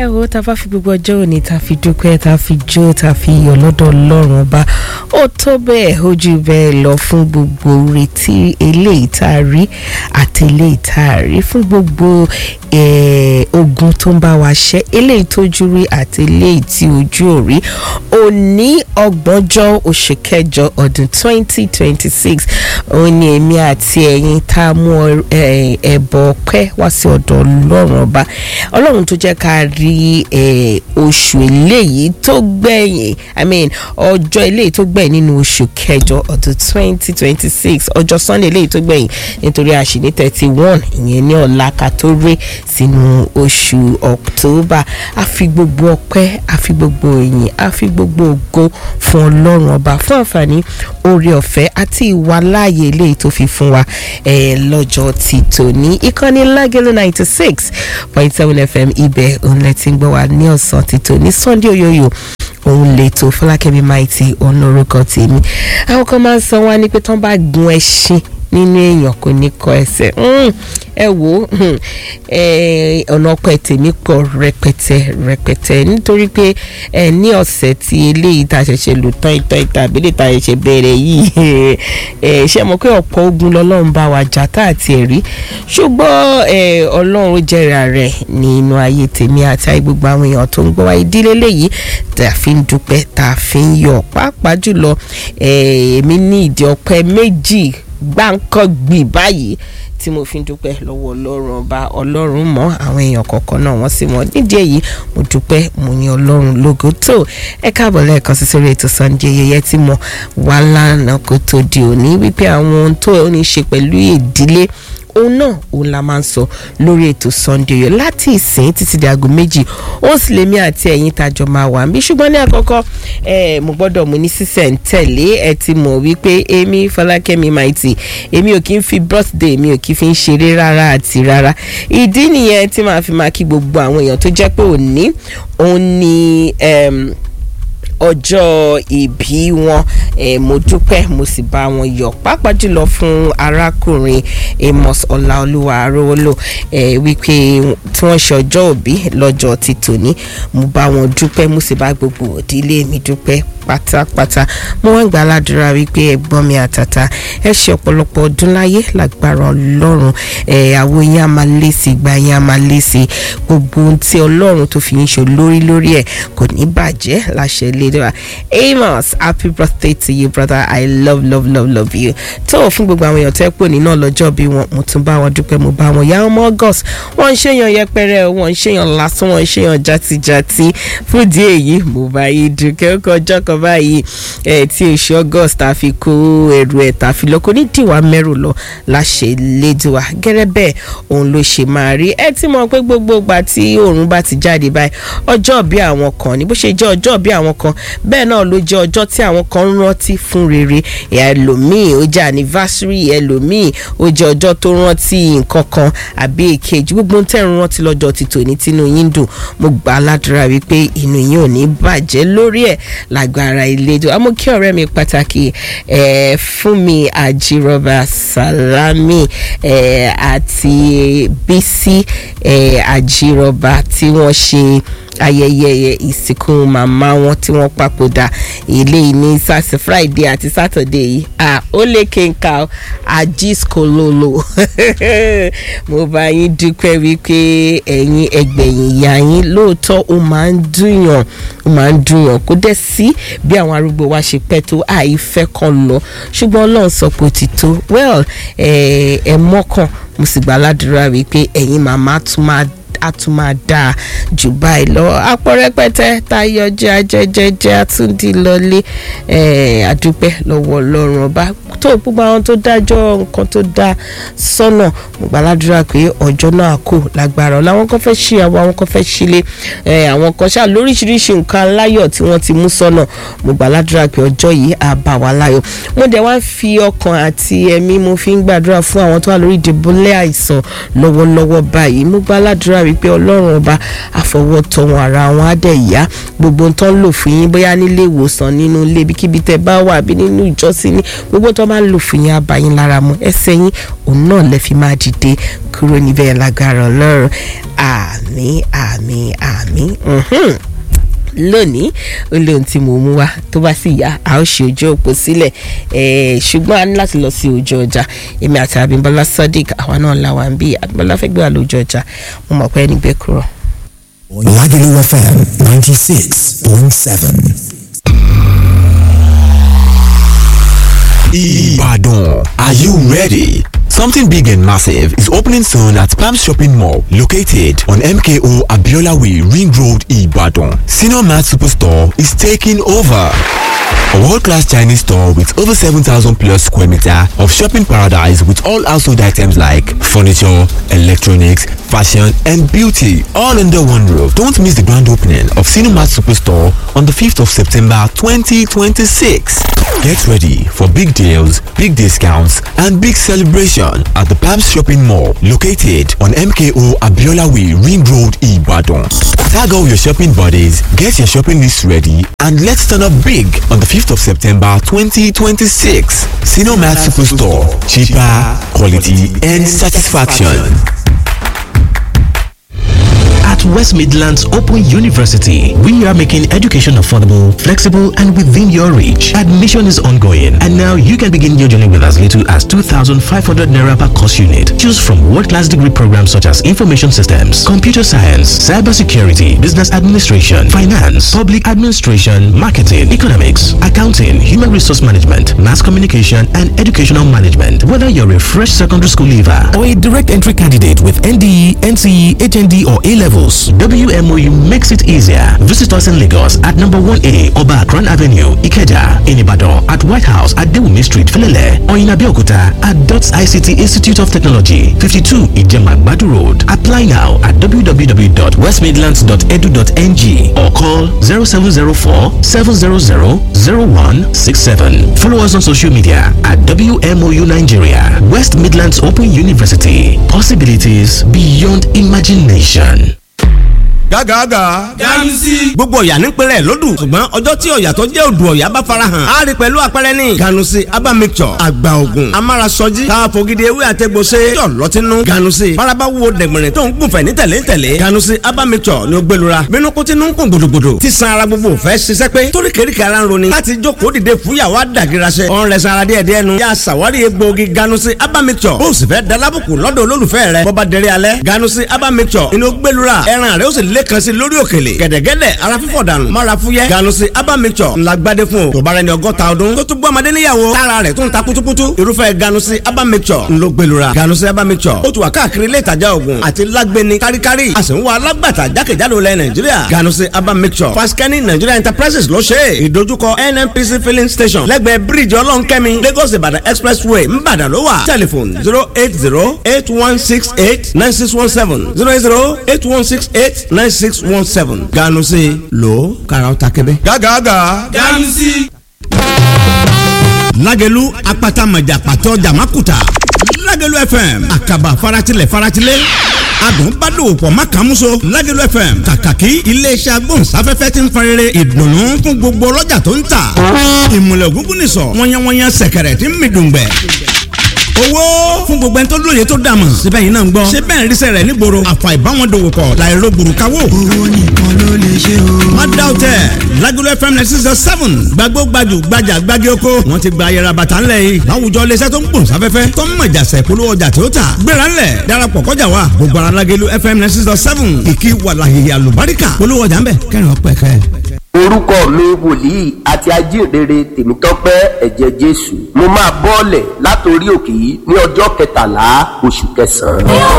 ẹ wo tá a bá fi gbogbo ọjọ́ òní tá a fi dúpẹ́ tá a fi jó tá a fi yọ̀ lọ́dọ̀ ọlọ́run ọba ó tó bẹ́ẹ̀ ó jù bẹ́ẹ̀ lọ fún gbogbo retí eléyìí tá a rí àti eléyìí tá a rí fún gbogbo ogun tó ń bá wa ṣẹ́ eléyìí tójú rí àti eléyìí tí ojú ò rí òní ọgbọ̀njọ́ oṣù kẹjọ ọdún twenty twenty six òun ni èmi àti ẹ̀yin tá a mú ẹbọ ọpẹ́ wá sí ọ̀dọ̀ ọlọ́run ọba ọlọ́run tó jẹ́ ká rí oṣù eléyìí tó gbẹ̀yìn i mean ọjọ́ eléyìí tó gbẹ̀yìn nínú oṣù kẹjọ ọdún twenty twenty six ọjọ́ sunday eléyìí tó gbẹ̀yìn nítorí a ṣì ní thirty one ìyẹn ní ọ̀la ká tó ré sínú oṣù october a fi gbogbo ọpẹ́ a fi gbogbo ìyìn a fi gbogbo ògo fún ọlọ́run ọba fún àǹfààní oore ọ̀fẹ́ àti ìwà láàyè eléyìí tó fi fún wa lọ́jọ́ ti tòní ìkànnì lágẹ̀lẹ̀ ninety six point seven fm ibẹ̀ òun lẹ ti ń gbọ́ wa ní ọ̀sán ti tòní sunday oyoyo òun lè tó fọlákẹ́mi maiti ọ̀nà orúkọ tèmi àwọn kan máa ń san wá ní pé tán bá gun ẹṣin nínú èèyàn kò ní kọ ẹsẹ̀ ẹ wo ọ̀nà ọpẹ tèmi pọ̀ rẹpẹtẹ rẹpẹtẹ nítorí pé ẹ ní ọ̀sẹ̀ tí eléyìí tá a ṣẹ̀ṣẹ̀ lò tán ìtàn ìtàn àbílẹ̀ tá a ṣẹ̀ṣẹ̀ bẹ̀rẹ̀ yìí ẹ ṣe mọ̀ pé ọ̀pọ̀ ogun lọ́lọ́run bá wa jà tá àti ẹ̀rí ṣùgbọ́n ọlọ́run jẹ́ra rẹ̀ nínú ayé tèmi àti ayé gbogbo àwọn èèyàn tó ń gbọ́ wa ìdílé léyìí tá a fi ń dúpẹ́ tá a fi ń yọ̀ pàápàá jùlọ èmi ní ìdí ọpẹ́ méjì gbáǹkọ́ gbì báyìí tí mo fi ń dúpẹ́ lọ́wọ́ ọlọ́run ọba ọlọ́run mọ́ àwọn èèyàn kọ̀ọ̀kan náà wọ́n sì mọ́ nídìí èyí mo dúpẹ́ mo ní ọlọ́run lógo tó ẹ káàbọ̀ lẹ́ẹ̀kan sí sórí ètò Sunday yẹyẹ tí mo wà lánàá kó tó di òní wípé àwọn ohun tó ní ṣe pẹ̀lú ìdílé òun náà òun la máa ń sọ lórí ètò Sunday yọ láti ìsìn títí di aago méjì ó sì lèmi àti ẹ̀yin tàjọ máa wà níbí ṣùgbọ́n ní àkọ́kọ́ ẹ mo gbọ́dọ̀ mo ní sísẹ̀ ń tẹ̀lé ẹ ti mọ̀ wípé èmi Fọlákẹ́mi Maiti èmi ò kí ń fi birthday mi ò kí fi ń ṣeré rárá àti rárá ìdí nìyẹn tí màá fi máa kí gbogbo àwọn èèyàn tó jẹ́ pé òní òun ni ọjọ́ ìbí wọn eh, mo dúpẹ́ mo sì bá wọn yọ̀ pàápàá jùlọ fún arákùnrin Amos Ọláolúwa Arówólò eh, wípé tí wọ́n ṣe ọjọ́ òbí lọ́jọ́ ti tòní mo bá wọn dúpẹ́ mo sì bá gbogbo òdílé mi dúpẹ́ pátápátá mo wá ń gbà ládùúrà wípé ẹ̀gbọ́n mi àtàtà ẹ ṣe ọ̀pọ̀lọpọ̀ ọdún láyé lágbára Ọlọ́run ẹ àwọn yẹn á máa lé sí ìgbà yẹn á máa lé sí gbogbo ohun tí Ọlọ́run tó fi ń ṣe lórí lórí ẹ̀ kò ní bàjẹ́ láṣẹ ilé wa Amos happy birthday to you brother I love love love love you tó o fún gbogbo àwọn èèyàn tẹ́ pò ní náà lọ́jọ́ bí wọn mo tún bá wọn dúpẹ́ mo bá wọn yá ọmọ August wọ́n ń ṣèyàn yẹpẹrẹ wọ́n ń ṣèyàn lásán wọ́n ń ṣèyàn játijàti fún ìdí èyí mo bá yí dúkẹ́ ó kọjọ́ kan báyìí ẹ tí oṣù august ta fi kó ẹrù ẹ ta fi lọ kó ní dìwà mẹ́rù lọ láṣẹ lédùá gẹ́rẹ́ bẹ́ẹ̀ òun ló ṣe máa rí ẹ ti mọ̀ pé gbogbo ìgbà tí oòrùn bá ti jáde báyìí ọjọ́ bí àwọn kan ní bó ṣe jẹ́ ọjọ́ bí àwọn kan bẹ́ẹ̀ náà ló jẹ́ ọjọ́ tí àwọn kan ń rántí fún rere ẹlòmíì ó jẹ́ anniversary ẹlòmíì ó jẹ́ ọjọ́ tó rántí nǹkan kan àbí èkejì gbogbo ń tẹ̀ ń rántí lọ́jọ́ ti tòní tínú yín dùn mo gbà á ládùúrà wípé inú yín ò ní bàjẹ́ lórí ẹ̀ lágbára ìlédò àmọ́ kí ọ̀rẹ́ mi pàtàkì eh, Fúnmi Àjírọ̀bà Sàlámì eh, àti Bísí eh, Àjírọ̀bà tí wọ́n ṣe ayẹyẹ ìsìnkú màmá wọn tí wọ́n papòdà eléyìí ní sátì friday àti saturday yìí ah ó lè kéka àjíṣkòlòlò mo bá yín dúpẹ́ wípé ẹ̀yin ẹgbẹ̀yìn ìyá yín lóòótọ́ ó máa ń dùnyàn ó máa ń dùnyàn kó dẹ̀ sí bí àwọn arúgbó wa ṣe pẹ́ tó àìfẹ́ kan lọ ṣùgbọ́n ọlọ́run sọ pé ó ti tó well ẹ̀ mọ́kàn mo sì gbà ládùúrà wípé ẹ̀yin màmá tún máa a tún máa dáa jù báyìí lọ apọ̀ rẹpẹtẹ táyọ̀ jẹ́ ajẹ́jẹ́jẹ́ àtúndì lọlé àdúpẹ́ lọ́wọ́ ọlọ́run ọba tó gbogbo àwọn tó dájọ́ nǹkan tó dá sọ́nà mo gbàládùra pé ọjọ́ náà kò lágbára ọ̀la àwọn kan fẹ́ ṣí àwọn àwọn kan fẹ́ ṣílé àwọn kan ṣáà lóríṣiríṣi nǹkan aláyọ̀ tí wọ́n ti mú sọ́nà mo gbàládùra pé ọjọ́ yìí á bá wa láyọ̀ mo dẹ̀ wá fi ọkàn àti ẹ̀mí mo fi ń gbàdúrà fún àwọn tó wà lórí ìdìbòlẹ̀ àìsàn lọ́wọ́lọ́wọ́ báyìí mo gbàládùra wípé ọlọ́run ọba àfọwọ́tọ̀ wọn ara wọn á dẹ̀ yá gbogbo tó ń lò fún yín bóyá nílé ìwòsàn nínú ilé ibikíbi tẹ́ bá wà àbí nínú ìjọsìn ní gbogbo tó máa ń lò fún yín á bá yín lára mu ẹsẹ̀ yín òun náà lè fi máa dìde kúrò níbẹ̀ lágbára ọlọ́run àmín àmín àmín mhm lónìí ó lé ohun tí mo mú wá tó bá sì yá a ó ṣe ojú òpó sílẹ̀ ṣùgbọ́n a ní láti lọ sí ojú ọjà èmi àti Abímbọ́lá Sadiq àwa náà làwọn ń bí Abímbọ́lá fẹ́ gbé wa lójú ọjà mo mọ̀ pé ẹni gbé kúrò. Lagelu FM ninety six point seven. Ibadan. Are you ready? Something big and massive is opening soon at Palm Shopping Mall, located on MKO Abiola Way, Ring Road, Ibadan. Senior Mart Superstore is taking over. A world-class Chinese store with over 7,000 plus square meter of shopping paradise with all household items like furniture, electronics, fashion and beauty all under one roof. Don't miss the grand opening of Cinemat Superstore on the 5th of September 2026. Get ready for big deals, big discounts and big celebration at the Palms Shopping Mall located on MKO Abiola Way Ring Road Ibadan. Tag all your shopping buddies, get your shopping list ready and let's turn up big on the 5th of September 2026. Cinemat Superstore. Cheaper, quality and satisfaction. At West Midlands Open University, we are making education affordable, flexible, and within your reach. Admission is ongoing, and now you can begin your journey with as little as 2,500 naira per course unit. Choose from world-class degree programs such as information systems, computer science, cybersecurity, business administration, finance, public administration, marketing, economics, accounting, human resource management, mass communication, and educational management. Whether you're a fresh secondary school leaver or a direct entry candidate with NDE, NCE, HND, or A levels, WMOU makes it easier. Visit us in Lagos at number 1A Oba Akran Avenue, Ikeja, in Ibadan, at White House at Dewumi Street, Filele, or in Abeokuta at DOTS ICT Institute of Technology, 52 Ijemagbadu Road. Apply now at www.westmidlands.edu.ng or call 0704 700 0167. Follow us on social media at WMOU Nigeria, West Midlands Open University. Possibilities beyond imagination. gágàgà. ganusi. gbogbo ọ̀yà nípínlẹ̀ lódù ṣùgbọ́n ọjọ́ tí ọ̀yà tó jẹ́ odò ọ̀yà bá farahàn á rí pẹ̀lú àpẹẹrẹ ní. ganusi aba mixture àgbà ògùn amárasọjí káfọ́gídé ewé àtẹ̀gbọ́sẹ̀ yọ̀ lọ́tínú. ganusi faraba wo dẹ̀gbẹ̀rẹ̀ tó ń gùnfẹ̀ ní tẹ̀lé tẹ̀lé. ganusi aba mixture ni ó gbẹlura bínú kó tinú ń kún gbòdògbòdò tí san ara gbogbo fẹ́ ṣiṣẹ́ pé torí kéríkì ara ń roni láti jókòó dìde fúyàwó àdàgìrasẹ. ọ̀n rẹ̀ sanra díẹ̀ díẹ̀ nu. yà sàwárí egbòogi ganusi aba mixture bó o sì fẹ́ dalábùkù lọ́dọ̀ olólùfẹ́ rẹ̀ bọ́ba dẹrẹ́ alẹ́ ganusi aba mixture inú gbẹlura ẹran rẹ̀ ó sì lé kan sí lórí òkèlè gẹ̀dẹ̀gẹ̀dẹ̀ ara fífọ̀ dànù mara fúyẹ́ ganusi aba mixture ńlá gbadé fún o tó bára ẹni ọgọ́ta ọdún tó tún bọ́ ọmọdé níyàwó tára rẹ̀ tún ta kutukutu irúfẹ́ ganusi aba mixture ńlọ gbẹlura ganusi aba mixture ó tún wà káàkiri ilé ìtajà oògùn àti lágbẹni káríkárí a sì ń wá alágbàtà jákèjádò lẹ nàìjíríà ganusi aba mixture faskani nigeria enterprises ló ṣe é ìdojúkọ nnpc filling station lẹ́gbẹ̀ẹ́ bíríìjì ọlọ́nkẹ́mi lagos ìbàdàn expressway ńbàdàn ló wà telephone zero eight zero eight one six eight nine six one seven zero eight zero eight one six eight nine six one seven ganusi lo karaw ta kebe. gágàgà. ganusi. lágẹ̀lú apata mọ̀jà pàtó jàmákùtà lágẹ̀lú fm àkàbà faratilẹ̀ faratilẹ̀ adùn bá dòwò pọ̀ má kàn múso lágẹ̀lú fm kàkàkí iléeṣẹ́ agbóhùnsáfẹ́fẹ́ ti ń farere ìdùnnú fún gbogbo ọlọ́jà tó ń tà ìmùlẹ̀ ògúngún nìsọ̀ wọ́nyẹ́wọ́nyẹ́ sẹ̀kẹ̀rẹ̀ tí ń mi dùngbẹ̀ owó fún gbogbo ẹni tó lóye tó dàmọ̀ síbẹ̀ yìí náà ń gbọ́ ṣé bẹ́ẹ̀ ríṣẹ́ rẹ̀ nígboro àfà ìbáwọn dòwò pọ̀ láìro gbùrùkáwò. owó nìkan ló lè ṣe o. má dá o tẹ Lagelu FM ninety six seven gbàgbó gbajù gbajà gbági oko wọn ti gba ayẹra bàtà ńlẹ̀ yìí láwùjọ iléeṣẹ́ tó ń gbòòn sáfẹ́fẹ́ tó ń mọ̀jà sẹ̀ polówó ọjà tí ó tà gbéra ńlẹ̀ darapọ̀ kọjá wa gbogbo ara Lagelu FM ninety six seven kìkì wàlàyé àlùbáríkà polówó ọjà ńbẹ kẹrin ọpẹ kẹ orúkọ mi wòlíì àti ajíhìnrere tèmítọ́pẹ́ ẹ̀jẹ̀ jésù mo máa bọ́ọ̀lẹ̀ látòrí òkè yìí ní ọjọ́ kẹtàlá oṣù kẹsàn-án.